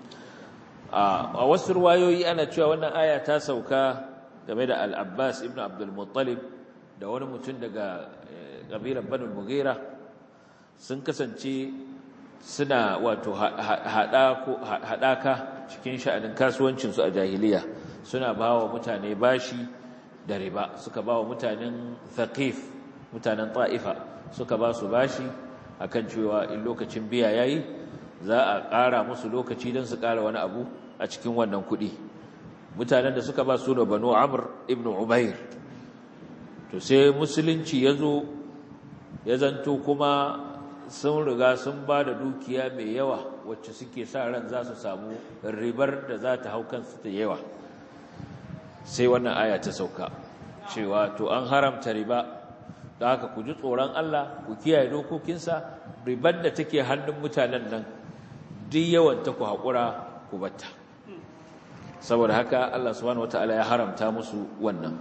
a wasu ruwayoyi ana cewa wannan aya ta sauka game da al-Abbas ibn Abdul Muttalib da wani mutum daga kabilar Banu Mughira sun kasance suna wato haɗaka cikin sha'anin kasuwancinsu a jahiliya suna ba wa mutane bashi da riba suka ba wa mutanen Thaqif mutanen Ta'ifa suka ba su bashi akan cewa in lokacin biya yayi za a ƙara musu lokaci don su ƙara wani abu a cikin wannan kuɗi mutanen da suka ba su da banu amr ibn ubair to sai musulunci ya zo ya zanto kuma sun riga sun ba da dukiya mai yawa wacce suke sa ran za su samu ribar da za ta hau kansu da yawa sai wannan aya ta sauka cewa to an haramta riba da haka ku ji tsoron Allah ku kiyaye dokokinsa ribar da take hannun mutanen nan duk yawan ta ku haƙura ku batta saboda haka Allah subhanahu wataala ya haramta musu wannan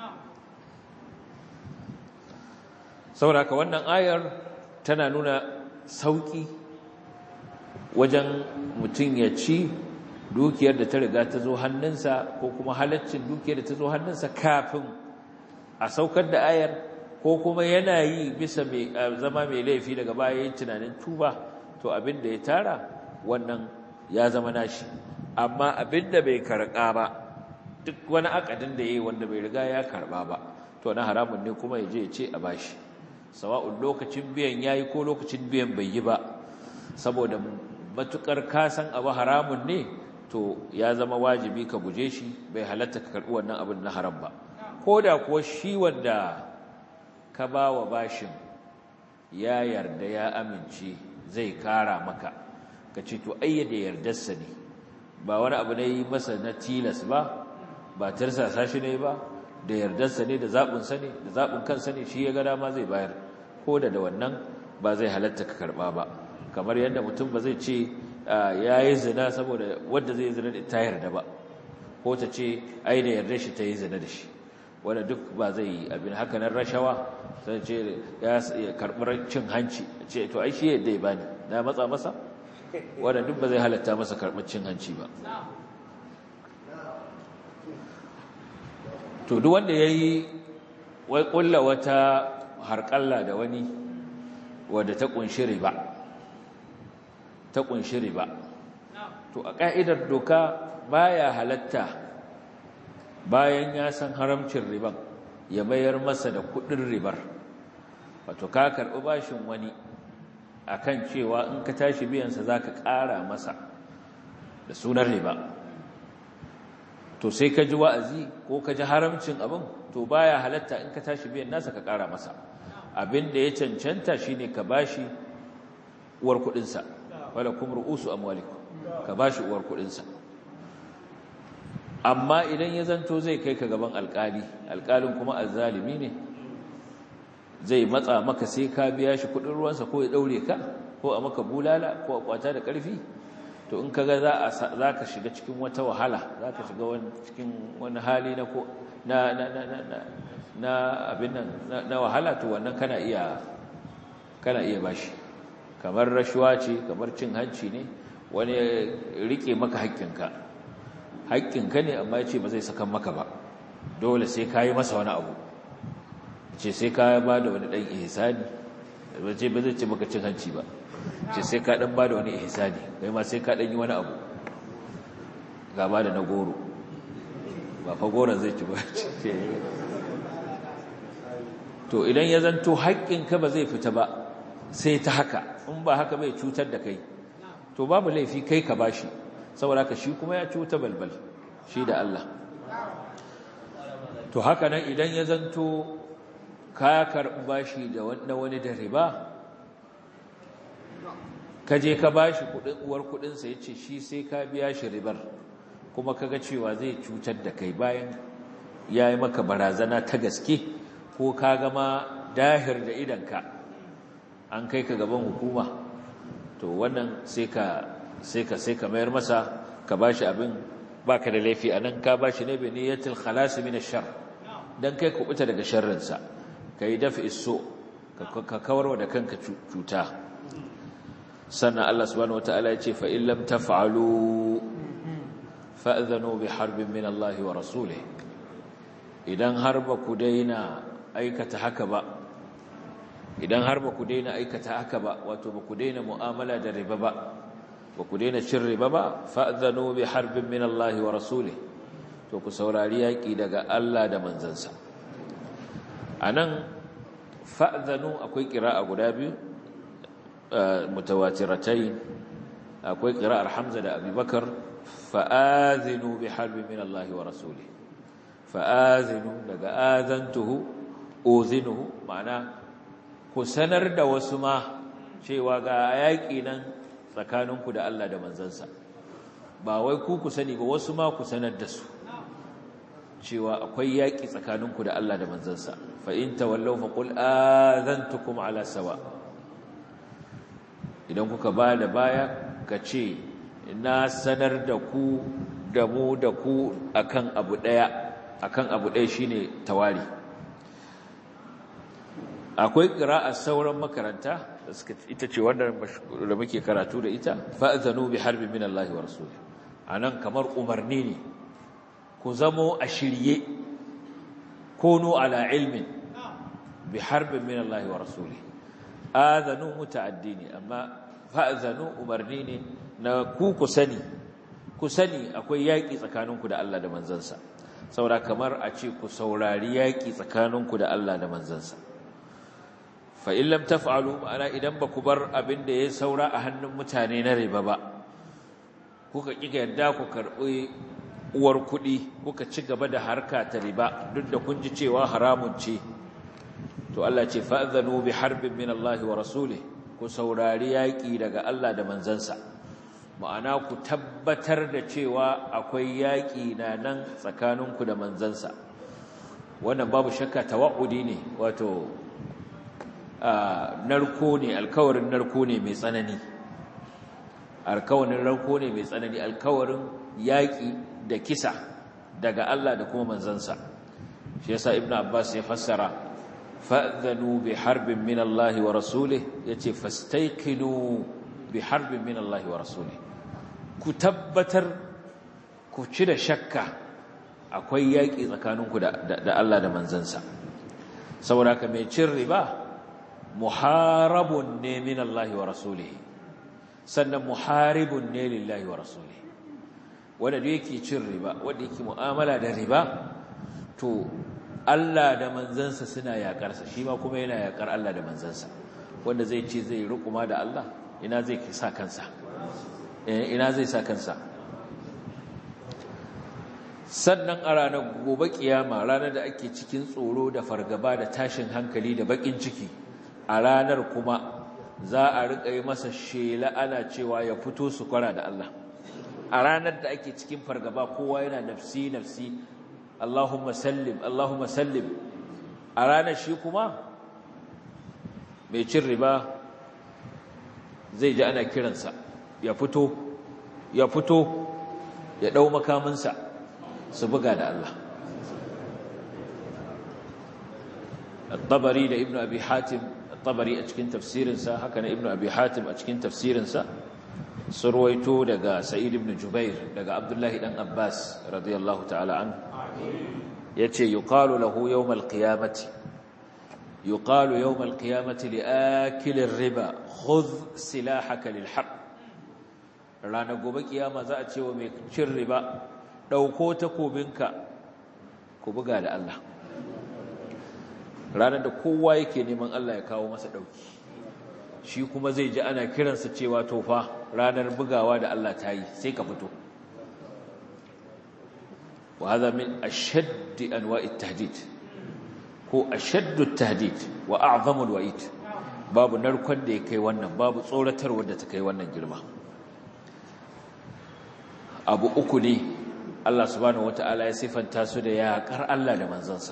saboda haka wannan ayar tana nuna sauki wajen mutum ya ci dukiyar da ta riga ta zo hannunsa ko kuma halaccin dukiyar da ta zo hannunsa kafin a saukar da ayar ko kuma yana yi bisa zama mai laifi daga baya yin tunanin tuba to abin da ya tara wannan ya zama nashi amma abin da bai karɓa ba duk wani akadin da ya yi wanda bai riga ya karɓa ba to na haramun ne kuma ya je ya ce a bashi sawa'un lokacin biyan ya yi ko lokacin biyan bai yi ba saboda matukar kasan abu haramun ne to ya zama wajibi ka guje shi bai halatta ka karɓi wannan abin na haram ba ko da kuwa shi wanda ka ba wa bashin ya yarda ya amince zai kara maka ka ce to ayyade yardarsa ne ba wani abu ne yi masa na tilas ba ba tarsasa shi ne ba da yardarsa ne da zaɓinsa ne da zaɓin kansa ne shi ya ga dama zai bayar ko da da wannan ba zai halatta ka karɓa ba kamar yadda mutum ba zai ce ya yi zina saboda wadda zai zina ta yarda ba ko ta ce ai da yarda shi ta yi zina da shi wanda duk ba zai yi abin haka nan rashawa sai ce ya karɓar cin hanci ce to ai shi yadda ya bani na matsa masa wanda duk ba zai halatta masa karɓar cin hanci ba to duk wanda ya yi wai ƙulla wata harƙalla da wani wadda ta ƙunshi riba ta ƙunshi riba to a ƙa'idar doka baya halatta bayan ya san haramcin riban ya mayar masa da kuɗin ribar wato ka karɓi bashin wani akan cewa in ka tashi biyansa za ka ƙara masa da sunan riba to sai ka ji wa'azi ko ka ji haramcin abin to baya halatta in ka tashi biyan nasa ka ƙara masa abin da ya cancanta shine ka bashi uwar kuɗinsa wala kuma ru'usu amwalikum ka bashi uwar kuɗinsa amma idan ya zanto zai kai ka gaban alƙali alƙalin kuma azzalimi ne zai matsa maka sai ka biya shi kuɗin ruwansa ko ya ɗaure ka ko a maka bulala ko a kwata da ƙarfi to in kaga za za ka shiga cikin wata wahala za ka shiga wani cikin wani hali na ko na na na na na abin nan na wahala to wannan kana iya kana iya bashi kamar rashuwa ce kamar cin hanci ne wani rike maka haƙƙinka haƙƙinka ne amma ya ce ba zai sakan maka ba dole sai ka yi masa wani abu ce sai ka ba da wani ɗan ihsani ba ce ba zai ce maka cin hanci ba ce sai ka ɗan ba da wani ihsani kai ma sai ka ɗan yi wani abu gaba da na goro ba fa goron zai ci ba to idan ya zanto haƙƙinka ba zai fita ba sai ta haka in ba haka bai cutar da kai to babu laifi kai ka bashi saboda ka shi kuma ya cuta balbal shi da Allah to haka nan idan ya zanto ka karɓi bashi da wani da riba ka je ka bashi kuɗin uwar kuɗinsa ya ce shi sai ka biya shi ribar kuma kaga cewa zai cutar da kai bayan ya yi maka barazana ta gaske ko ka gama dahir da idanka an kai ka gaban hukuma to wannan sai ka sai ka sai ka mayar masa ka bashi abin baka da laifi anan ka bashi ne bi niyyatil khalas min ash-shar dan kai ku fita daga sharrin sa kai dafi iso ka kawarwa da kanka cuta sannan Allah subhanahu wataala ya ce fa in lam taf'alu fa'dhanu bi harbin min Allah wa rasulih idan har ba ku daina aikata haka ba idan har ba ku daina aikata haka ba wato ba ku daina mu'amala da riba ba ba ku daina cin riba ba fa'zanu bi harbin min Allah wa rasulih to ku saurari yaki daga Allah da manzansa anan fa'zanu akwai qira'a guda biyu mutawatiratai akwai qira'ar Hamza da Abubakar fa'azinu bi harbin min Allah wa rasulih fa'azinu daga azantuhu uzinuhu ma'ana ku sanar da wasu ma cewa ga yaƙi nan tsakaninku da Allah da manzansa ba wai ku ku sani ba wasu ma ku sanar da su cewa akwai yaƙi tsakaninku da Allah da manzansa fa in tawallaw fa qul azantukum ala sawa idan kuka ba da baya ka ce na sanar da ku da mu da ku akan abu daya akan abu daya shine tawari akwai ƙira'ar sauran makaranta ita ce wanda da muke karatu da ita fa'zanu bi harbin min Allah wa rasulih anan kamar umarni ne ku zamo a shirye kunu ala ilmin bi harbin min Allah wa rasulih azanu muta'addi ne amma fa'zanu umarni ne na ku ku sani ku sani akwai yaƙi tsakaninku da Allah da manzansa saboda kamar a ce ku saurari yaƙi tsakaninku da Allah da manzansa fa'in lam taf'alu ma'ana idan ba ku bar abin da ya saura a hannun mutane na riba ba kuka ƙiga yadda ku karɓi uwar kuɗi kuka ci gaba da harka ta riba duk da kun ji cewa haramun ce to Allah ce fa'zanu bi harbin min Allah wa rasuli ku saurari yaƙi daga Allah da manzansa ma'ana ku tabbatar da cewa akwai yaƙi na nan tsakaninku da manzansa wannan babu shakka tawa'udi ne wato narko ne alkawarin narko ne mai tsanani alkawarin ranko ne mai tsanani alkawarin yaƙi da kisa daga Allah da kuma manzansa shi yasa ibnu abbas ya fassara fa'dhanu bi harbin min Allah wa rasulih yace fastayqinu bi harbin min Allah wa rasulih ku tabbatar ku ci da shakka akwai yaƙi tsakaninku da Allah da manzansa saboda ka mai cin riba muharabun ne min Allah wa rasulihi sannan muharibun ne lillahi wa rasulihi wanda da yake cin riba wanda yake mu'amala da riba to Allah da manzansa suna yakarsa shi ma kuma yana yakar Allah da manzansa wanda zai ce zai rukuma da Allah ina zai sa kansa ina zai sa kansa sannan a ranar gobe kiyama ranar da ake cikin tsoro da fargaba da tashin hankali da bakin ciki a ranar kuma za a riƙa yi masa shela ana cewa ya fito su kwara da Allah a ranar da ake cikin fargaba kowa yana nafsi nafsi Allahumma sallim Allahumma sallim a ranar shi kuma mai cin riba zai ji ana kiransa ya fito ya fito ya ɗau makaminsa su buga da Allah الطبري لابن أبي حاتم الطبري أتكين تفسير سا هكذا ابن أبي حاتم أتكين تفسير سا سرويتو لقى سعيد بن جبير لقى عبد الله بن عباس رضي الله تعالى عنه يتي يقال له يوم القيامة يقال يوم القيامة لآكل الربا خذ سلاحك للحق رانا قوبك يا مزاتي ومكشر ربا ɗauko takobinka ku buga da Allah ranar da kowa yake neman Allah ya kawo masa ɗauki shi kuma zai ji ana kiransa cewa tofa ranar bugawa da Allah ta yi sai ka fito wa haza min ashaddi anwa'i tahdid ko ashaddu tahdid wa a'zamul wa'id babu narkon da ya kai wannan babu tsoratarwar da ta kai wannan girma abu uku ne Allah subhanahu wata'ala ya sifanta su da yaƙar Allah da manzansa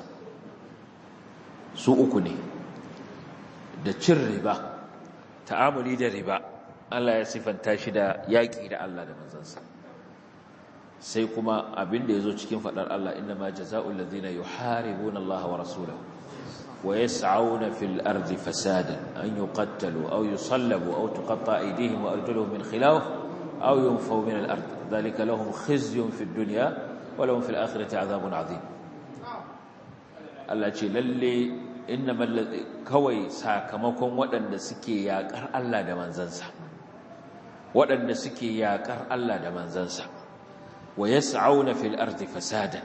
su uku ne da cin riba ta'amuli da riba Allah ya sifanta shi da yaƙi da Allah da manzansa sai kuma abin da ya zo cikin faɗar Allah inna ma jaza'ul ladhina yuharibuna Allah wa rasulahu wa yas'auna fil ardi fasadan an yuqattalu aw yusallabu aw tuqatta aydihim wa arjuluhum min khilaf aw yunfaw min al ard dhalika lahum khizyun fid dunya wa lahum fil akhirati 'adhabun 'adhim Allah ce lalle innamal kawai sakamakon waɗanda suke yaƙar Allah da manzansa waɗanda suke yaƙar Allah da manzansa wa yas'auna fil ardi fasadan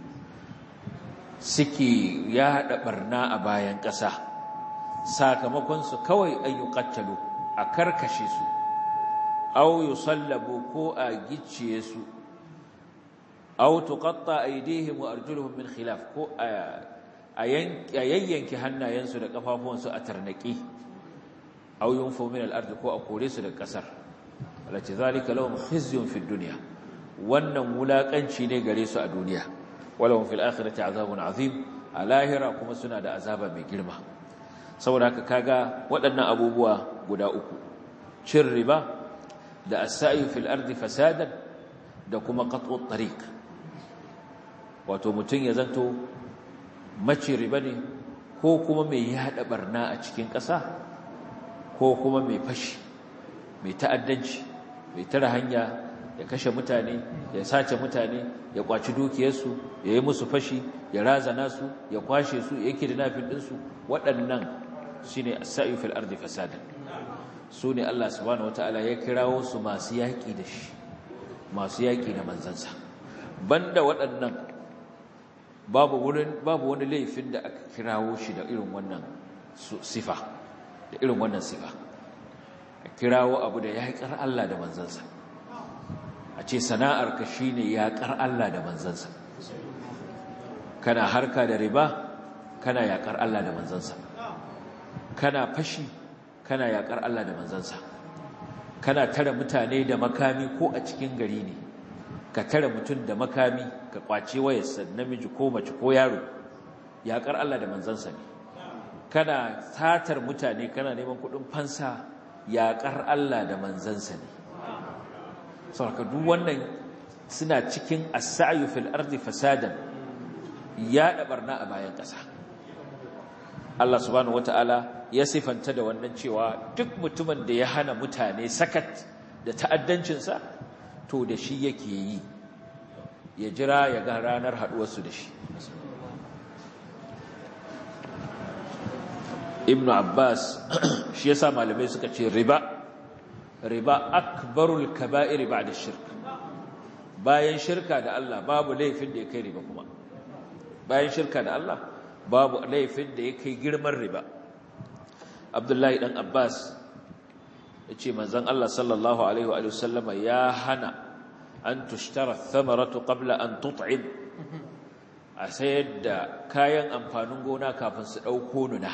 suke yaɗa barna a bayan ƙasa sakamakon su kawai an yuqattalu a karkashe su aw yusallabu ko a gicciye su aw tuqatta aydihim wa arjuluhum min khilaf ko a yayyanki hannayensu da kafafuwansu a tarnaki aw yunfu min al-ard ko a kore su da kasar alati zalika lahum khizyun fid dunya wannan wulakanci ne gare su a duniya walahum fil akhirati azabun azim a lahira kuma suna da azaba mai girma saboda haka kaga waɗannan abubuwa guda uku cin riba da as-sa'i fil ardi fasadan da kuma qat'u tariq wato mutun ya zanto mace riba ne ko kuma mai yada barna a cikin ƙasa ko kuma mai fashi mai ta'addanci mai tara hanya ya kashe mutane ya sace mutane ya kwaci dukiyarsu ya yi musu fashi ya razana su ya kwashe su ya kidnapping ɗinsu waɗannan shi ne sa'i fil ardi fasadan su ne Allah subhanahu wataala ya kirawo su masu yaƙi da shi masu yaƙi da manzansa banda waɗannan babu wurin babu wani laifin da aka kirawo shi da irin wannan sifa da irin wannan sifa a kirawo abu da yaƙar Allah da manzansa a ce sana'ar ka shine yaƙar Allah da manzansa kana harka da riba kana yaƙar Allah da manzansa kana fashi kana yaƙar Allah da manzansa kana tare mutane da makami ko a cikin gari ne ka tare mutum da makami ka kwace wayarsa namiji ko mace ko yaro yaƙar Allah da manzansa ne kana satar mutane kana neman kuɗin fansa yaƙar Allah da manzansa ne saboda duk wannan suna cikin as-sa'yu fil ardi fasadan ya da barna a bayan ƙasa Allah subhanahu wataala ya sifanta da wannan cewa duk mutumin da ya hana mutane sakat da ta'addancin sa to da shi yake yi ya jira ya ga ranar haduwar su da shi Ibn Abbas shi yasa malamai suka ce riba riba akbarul kaba'ir ba'da shirk bayan shirka da Allah babu laifin da ya kai riba kuma bayan shirka da Allah babu laifin da ya kai girman riba Abdullahi dan Abbas yace manzon Allah sallallahu alaihi wa sallama ya hana an tushtara thamaratu qabla an tut'ib a sayar da kayan amfanin gona kafin su dauko nuna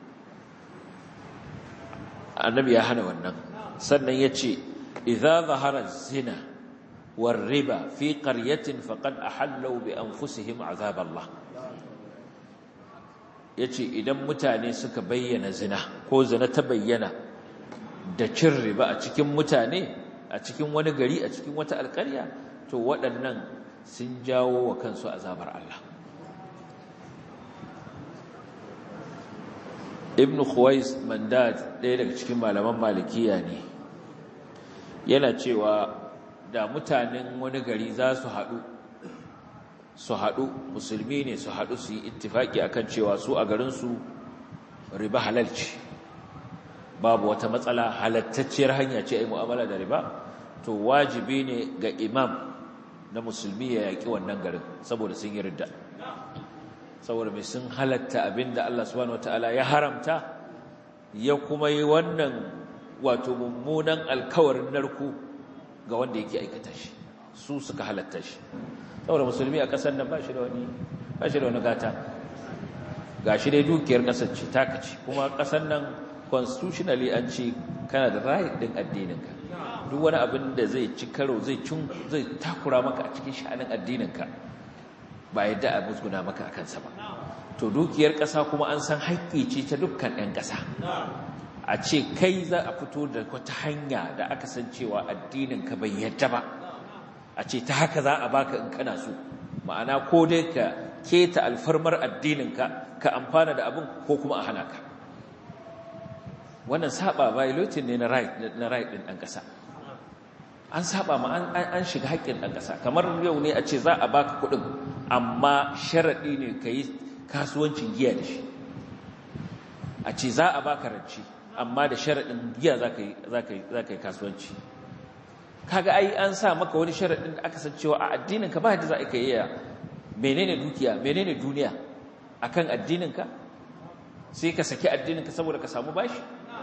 annabi ya hana wannan sannan ya ce idza zahara zina war riba fi qaryatin faqad ahallu bi anfusihim azab Allah yace idan mutane suka bayyana zina ko zina ta bayyana da cin riba a cikin mutane a cikin wani gari a cikin wata alƙarya to waɗannan sun jawo wa kansu azabar Allah ibn khuwais mandad ɗaya daga cikin malaman malikiya ne yana cewa da mutanen wani gari za su haɗu su haɗu musulmi ne su haɗu su yi ittifaki akan cewa su a garinsu riba halal ce babu wata matsala halattacciyar hanya ce ai mu'amala da riba to wajibi ne ga imam na musulmi ya yaƙi wannan garin saboda sun yi ridda saboda mai sun halatta abinda Allah subhanahu wataala ya haramta ya kuma yi wannan wato mummunan alkawarin narku ga wanda yake aikata shi su suka halatta shi saboda musulmi a ƙasar nan ba shi da wani ba shi da wani gata ga shi dai dukiyar ƙasar ce taka ce kuma ƙasar nan constitutionally an ce kana da right din addininka duk wani abin da zai ci karo zai zai takura maka a cikin sha'anin addininka ba yadda a musguna maka a kansa ba to dukiyar ƙasa kuma an san haƙƙi ce ta dukkan 'yan ƙasa a ce kai za a fito da wata hanya da aka san cewa addininka bai yadda ba a ce ta haka za a baka in kana so ma'ana ko dai ka keta alfarmar addininka ka amfana da abin ko kuma a hana ka wannan saba violating ne na right na right din ɗan ƙasa an saba ma an shiga haƙƙin ɗan ƙasa kamar yau ne a ce za a baka kuɗin amma sharaɗi ne ka yi kasuwancin giya da shi a ce za a baka rance amma da sharaɗin giya za ka yi kasuwanci kaga ai an sa maka wani sharaɗin da aka san cewa a addininka ba yadda za a yi menene dukiya menene duniya akan addininka sai ka saki addininka saboda ka samu bashi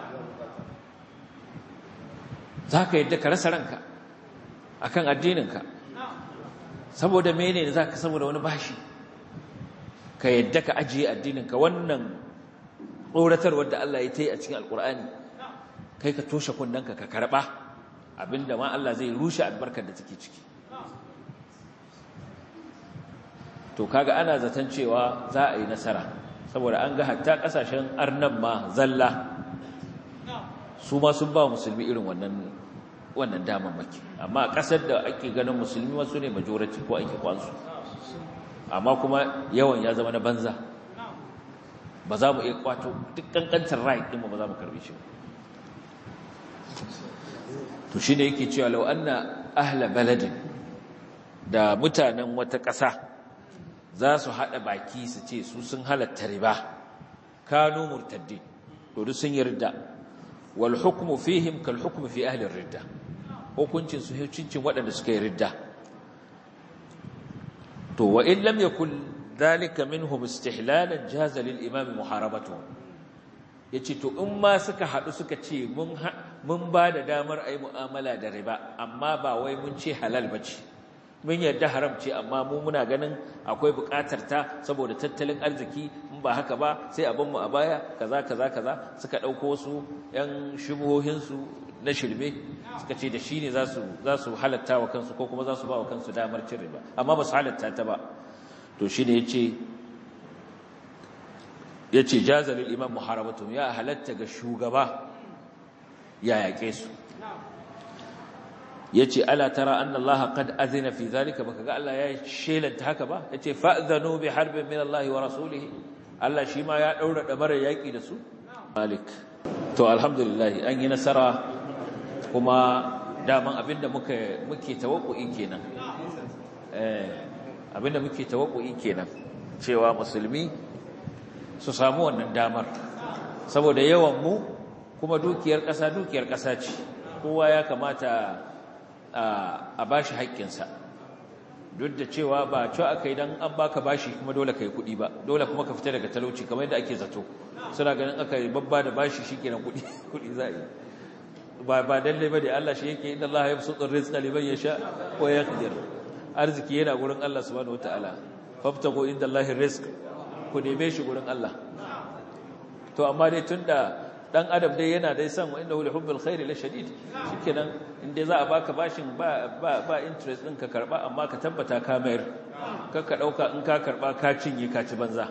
za ka yadda ka rasa ranka akan addininka saboda mene ne za ka saboda wani bashi ka yadda ka ajiye addininka wannan tsoratarwar da Allah ya ta yi a cikin alkur'ani kai ka toshe kundinka ka karɓa abinda ma Allah zai rushe albarkar da take ciki to kaga ana zaton cewa za a yi nasara saboda an ga hatta kasashen arnan ma zalla su ma sun ba musulmi irin wannan wannan damammaki amma a ƙasar da ake ganin musulmi wasu ne majority ko ake kwansu amma kuma yawan ya zama na banza ba za mu iya kwato duk kankantar right ɗinmu ba za mu karbe shi to shi ne yake cewa lau anna ahla baladin da mutanen wata ƙasa za su haɗa baki su ce su sun halatta riba kanu murtaddi to duk sun yarda wal hukmu fihim kal hukmu fi ahli ridda hukuncin su hukuncin waɗanda suka yi ridda to wa in lam yakun dhalika minhum istihlalan jaza lil imam muharabatu yace to in ma suka haɗu suka ce mun mun ba da damar ayi mu'amala da riba amma ba wai mun ce halal bace mun yarda haram ce amma mu muna ganin akwai buƙatar ta saboda tattalin arziki in ba haka ba sai abin mu a baya kaza kaza kaza suka ɗauko wasu ƴan shubuhohin su na shirme suka ce da shi ne za su za su halatta wa kansu ko kuma za su ba wa kansu damar cin riba amma ba su halatta ta ba to shi ne yace yace jaza lil imam muharabatu ya halatta ga shugaba ya yaƙe su yace ala tara anna Allah qad azina fi zalika baka ga Allah ya shelanta haka ba yace fa'dhanu bi harbin min Allah wa rasulihi Allah shi ma ya daura dabarar yaki da su malik to alhamdulillah an yi nasara kuma daman abinda muka muke tawakku'i kenan eh abinda muke tawakku'i kenan cewa musulmi su samu wannan damar saboda yawan mu kuma dukiyar ƙasa dukiyar ƙasa ce kowa ya kamata a bashi haƙƙinsa duk da cewa ba cewa aka yi don an baka bashi kuma dole ka yi kuɗi ba dole kuma ka fita daga talauci kamar yadda ake zato suna ganin aka yi babba da bashi shi kenan kuɗi kuɗi za a yi ba ba dalle ba da Allah shi yake inda Allah ya fi sutsun rizqa liman yasha wa yaqdir arziki yana gurin Allah subhanahu wataala fabtago inda Allah rizq ku neme shi gurin Allah to amma dai tunda dan adam dai yana dai san wa innahu lihubbil khairi la shadid shikenan inda za a baka bashin ba ba ba interest din ka karba amma ka tabbata ka mayar ka ka dauka in ka karba ka cinye ka ci banza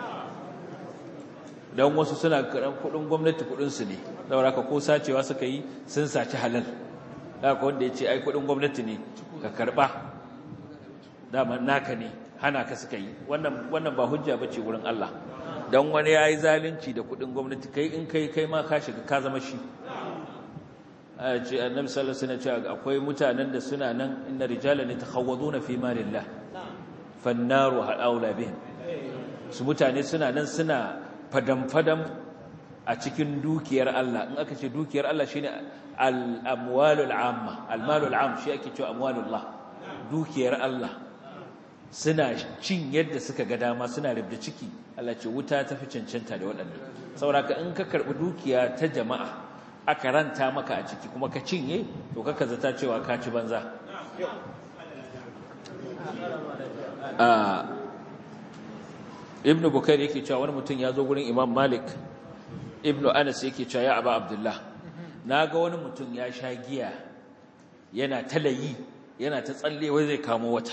dan wasu suna karan kudin gwamnati kudin su ne saboda ka ko sacewa suka yi sun saci halal haka wanda yace ai kudin gwamnati ne ka karba dama naka ne hana ka suka yi wannan wannan ba hujja bace wurin Allah dan wani yayi zalunci da kudin gwamnati kai in kai kai ma ka shiga ka zama shi a ce annabi sallallahu alaihi wasallam akwai mutanen da suna nan inna rijalan yatakhawaduna fi malillah fannaru haula bihim su mutane suna nan suna fadam fadam a cikin dukiyar Allah in aka ce dukiyar Allah shine al-amwalul amma al-malul am shi ake cewa amwalullah dukiyar Allah suna cin yadda suka ga dama suna rubda ciki Allah ce wuta ta fi cancanta da waɗannan sauraka in ka karɓi dukiya ta jama'a aka ranta maka a ciki kuma ka cinye to kaka zata cewa ka ci banza ibn bukair yake cewa wani mutum ya zo gurin imam malik ibn anas yake cewa ya aba abdullah na ga wani mutum ya sha giya yana talayi yana ta tsalle wai zai kamo wata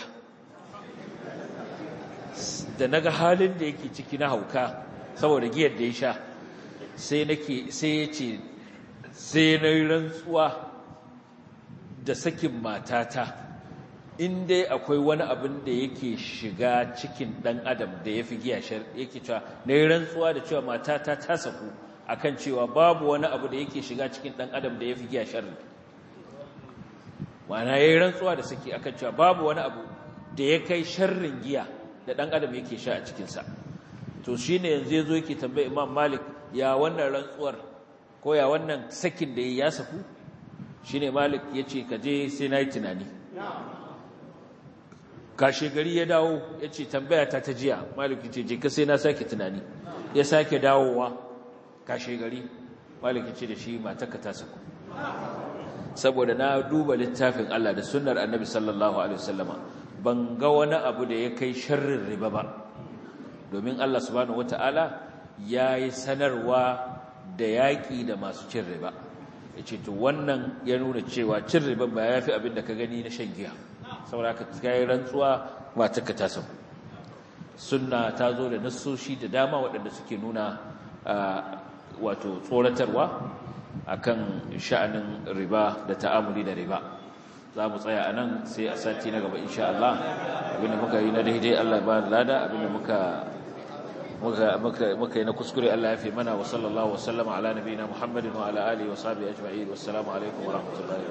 da naga halin da yake ciki na hauka saboda giyar da ya sha sai nake sai ya ce sai na yi rantsuwa da sakin matata in dai akwai wani abin da yake shiga cikin ɗan adam da ya fi giya yake cewa na yi rantsuwa da cewa matata ta saku akan cewa babu wani abu da yake shiga cikin ɗan adam da ya fi giya sharri ma'ana ya yi rantsuwa da saki akan cewa babu wani abu da ya kai sharrin giya da ɗan adam yake sha a cikinsa to shi ne yanzu ya zo yake tambayi imam malik ya wannan rantsuwar ko ya wannan sakin da ya saku shi ne malik ya ce ka je sai na yi tunani kashe gari ya dawo ya ce tambaya ta ta jiya malik ya ce je ka sai na sake tunani ya sake dawowa kashe gari malik ya ce da shi mataka ta saku saboda na duba littafin Allah da sunnar annabi sallallahu alaihi wasallama ban ga wani abu da ya kai sharrin riba ba domin Allah subhanahu wata'ala ya yi sanarwa da yaƙi da masu cin riba ya ce to wannan ya nuna cewa cin riba ba ya fi abin da ka gani na shan giya saboda ka yi rantsuwa matarka ta saku sunna ta zo da nassoshi da dama waɗanda suke nuna wato tsoratarwa akan sha'anin riba da ta'amuli da riba za mu tsaya a nan sai a sati na gaba insha Allah abinda muka yi na daidai Allah ba lada abinda muka muka yi na kuskure Allah ya fi mana wa sallallahu wa sallama ala nabiyina Muhammadin wa ala alihi wa sahbihi ajma'in wassalamu alaikum wa rahmatullahi